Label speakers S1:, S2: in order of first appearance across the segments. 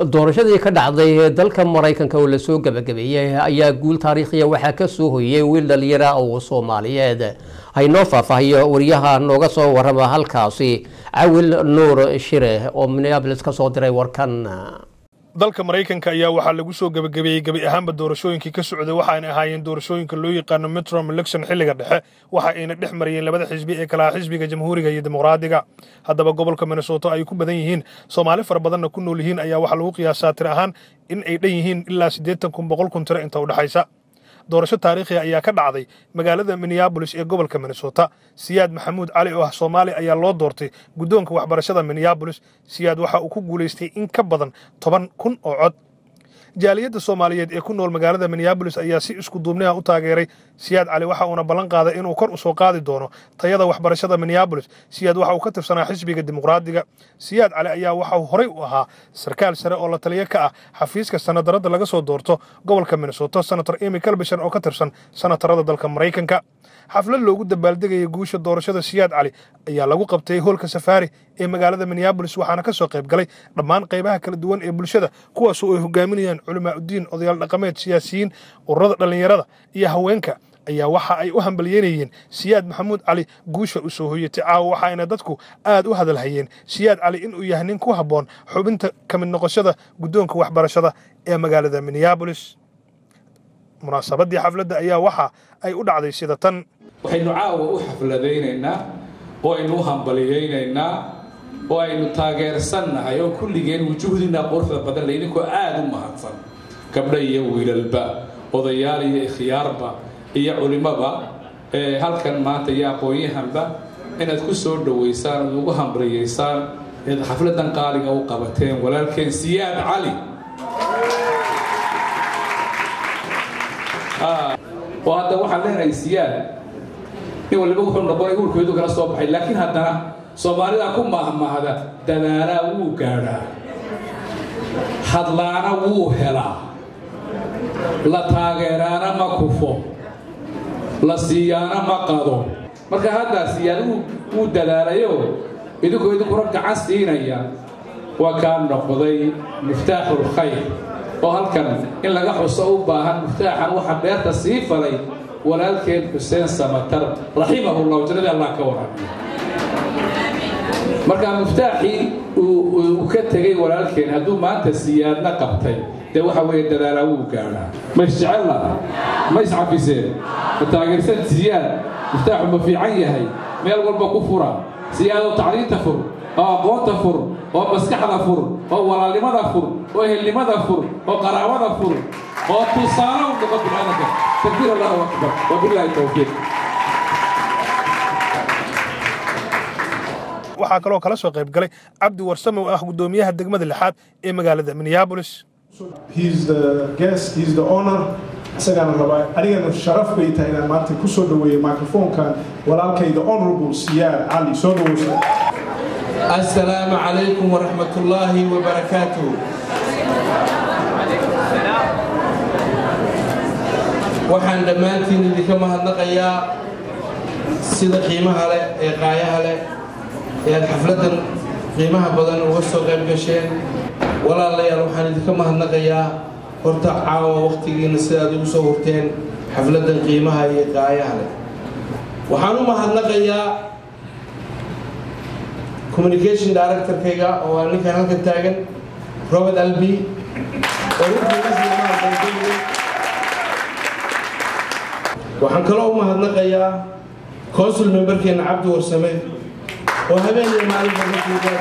S1: doorashadii ka dhacday dalka maraykanka oo lasoo gabagabeeyey ayaa guul taariikhiya waxaa ka soo hoyey wiil dhalinyara oo soomaaliyeed haynoo faahfaahiyo wariyaha nooga soo warama halkaasi cawil nuur shire oo minneabolis ka soo diray warkan
S2: dalka maraykanka ayaa waxaa lagu soo gebagabeeyey gebi ahaanba doorashooyinkii ka socday waxaana ahaayeen doorashooyinka loo yaqaano metrom election xilliga dhexe waxa ayna dhex marayeen labada xisbi ee kalaha xisbiga jamhuuriga iyo dimuqraadiga haddaba gobolka minnesota ay ku badan yihiin soomaali fara badanna ku nool yihiin ayaa waxaa lagu qiyaasaa tir ahaan in ay dhan yihiin ilaa siddeetan kun boqol kun tiro inta u dhexaysa doorasho taariikhiya ayaa ka dhacday magaalada minneabolis ee gobolka minnesota siyaad maxamuud cali oo ah soomaali ayaa loo doortay guddoonka waxbarashada minneabolis siyaad waxa uu ku guulaystay in ka badan toban kun oo cod jaaliyadda soomaaliyeed ee ku nool magaalada minneabolis ayaa si isku duubniha u taageeray siyaad cali waxa uuna ballan qaaday inuu kor u soo qaadi doono tayada waxbarashada minneabolis siyaad waxa uu ka tirsanaa xisbiga dimuqraadiga siyaad cali ayaa waxa uu horey u ahaa sarkaal sare oo la taliyo ka ah xafiiska sanadarada laga soo doorto gobolka minnesota senator emy calbishan oo ka tirsan sanatarada dalka maraykanka xaflad loogu dabaaldegayay guusha doorashada siyaad cali ayaa lagu qabtay hoolka safaari ee magaalada minneabolis waxaana ka soo qayb galay dhammaan qaybaha kala duwan ee bulshada kuwaasoo ay hogaaminayaan culamaa uddiin odayaal dhaqameed siyaasiyiin ururada dhallinyarada iyo haweenka ayaa waxa ay u hambalyeynayeen siyaad maxamuud cali guusha u soo hoyatay caawa waxaayna dadku aad u hadalhayeen siyaad cali inuu yahay nin ku habboon xubinta ka mid noqoshada guddoonka waxbarashada ee magaalada minneabolis munaasabadii xafladda ayaa waxa ay u dhacday sida tan
S3: waxaynu caawa u xafladaynaynaa oo aynu u hambaliyaynaynaa oo aynu taageersannahay oo kulligeen wujuhdina quruxda badan le idinkoo aada u mahadsan gabdha iyo wiilalba odayaal iyo ikhyaarba iyo culimaba ee halkan maanta iyo aqoon-yahanba inaad ku soo dhowaysaan ood ugu hambriyaysaan eed xafladan qaaliga u qabateen walaalkeen siyaad cali oo hadda waxaan leenahay siyaad in waliba wuxuu noqonay urkeedu kala soo baxay laakiin haddana soomaalida ku mahmahda dadaalaa wuu gaadhaa hadlaana wuu helaa la taageeraana ma kufo la siiyaana ma qado marka haddaa siyaad wuu dadaalayo idinkoo idinkuna gacan siinaya waa kaa noqday miftaaxul khayr oo halkan in laga xuso u baahan miftaaxan waxaa beerta sii falay walaalkeen xuseen samatar raximahullah jannadii allah ka warramiyo marka miftaaxii uu ka tegey walaalkeen hadduu maanta siyaadna qabtay dee waxa weeye dadaalaa wuu gaadhaa ma isjecella ma iscafiseen ma taageersan siyaad miftaaxu ma fiican yahay meel walba ku fura siyaadoo tacliinta fur oo aqoonta fur oo maskaxda fur oo walaalnimada fur oo ehelnimada fur oo qaraabada fur oo tusaale u noqo biniaadanka takbiir allahu akbar wabilaahi towfiiq
S2: waxaa kaloo kala soo qayb galay cabdi warsame oo ah guddoomiyaha degmada lixaad ee magaalada minneabolis
S4: he's the guest he's the honor isagaana rabaa anigana sharaf bay tahay inaan maanta ku soo dhaweeyo microfonkan walaalkayda honorable siyaad cali soo dhaweysa
S5: السلام عليكم ورحمة الله وبركاته waxaan dhammaantiin idinka mahadnaqayaa sida qiimaha leh ee qaayaha leh ee aad xafladdan qiimaha badan uga soo qayb gasheen walaalayaal waxaan idinka mahadnaqayaa horta caawa wakhtigiina sida aad ugu soo hurteen xafladdan qiimaha iyo qaayaha leh waxaan u mahadnaqayaa communication directorkayga oo aa ninkan halkan taagan robert albi waxaan kaloo u mahadnaqayaa consul memberkeena cabdi warsame oo habeenii maalinta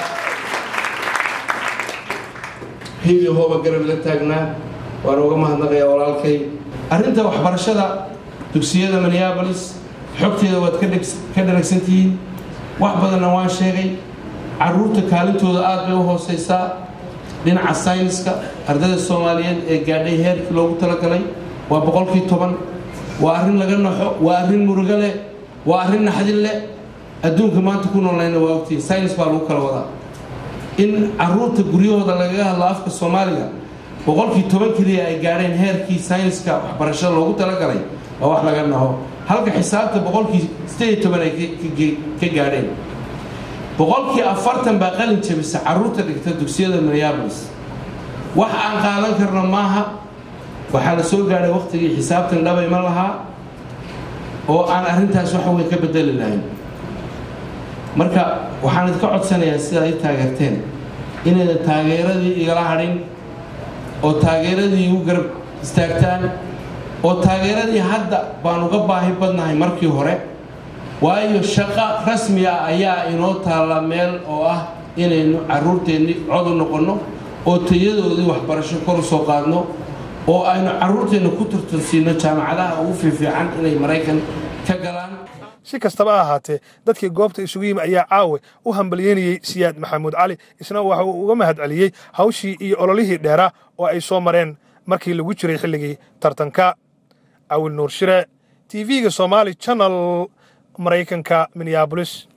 S5: hiili hooba garab la taagnaa waan uga mahadnaqayaa walaalkay arrinta waxbarashada dugsiyada minneabolis xogteeda waad ka dharagsantihiin wax badanna waan sheegay caruurta kaalintooda aad bay u hooseysaa dhinaca sayniska ardayda soomaaliyeed ee gaadhay heerkii loogu talagalay waa boqolkii toban waa arrin laga naxo waa arrin murugo leh waa arrin naxdin leh adduunka maanta ku noolnayna waa ogtihi saynis baa lagu kala wadaa in caruurta guryahooda lagaga hadlo afka soomaaliga boqolkii toban keliya ay gaadheen heerkii sayniska waxbarashada loogu talagalay waa wax laga naho halka xisaabta boqolkii sideed iyo toban ay ka gaadheen boqolkii afartan baa qalin jabisa caruurta dhigta dugsiyada minneabolis wax aan qaadan karno maaha waxaa la soo gaadhay wakhtigii xisaabtan dhabay ma lahaa oo aan arrintaas waxa weyn ka bedeli lahayn marka waxaan idinka codsanayaa sida ay taageerteen inaydan taageeradii igala hadhin oo taageeradii igu garab istaagtaan oo taageeradii hadda baan uga baahi badnahay markii hore waayo shaqo rasmi ah ayaa inoo taalla meel oo ah inaynu carruurteennii cod u noqonno oo tayadoodii waxbarasho kor u soo qaadno oo aynu carruurteenna ku tartansiino jaamacadaha ugu fiifiican inay maraykan ka galaan
S2: si kastaba ha ahaatee dadkii goobta isugu yimi ayaa caawe u hambalyeynayey siyaad maxamuud cali isna waxa uu uga mahad celiyey hawshii iyo ololihii dheeraa oo ay soo mareen markii lagu jiray xilligii tartanka awil nuur shire tv-ga somaali channel maraykanka minneabolis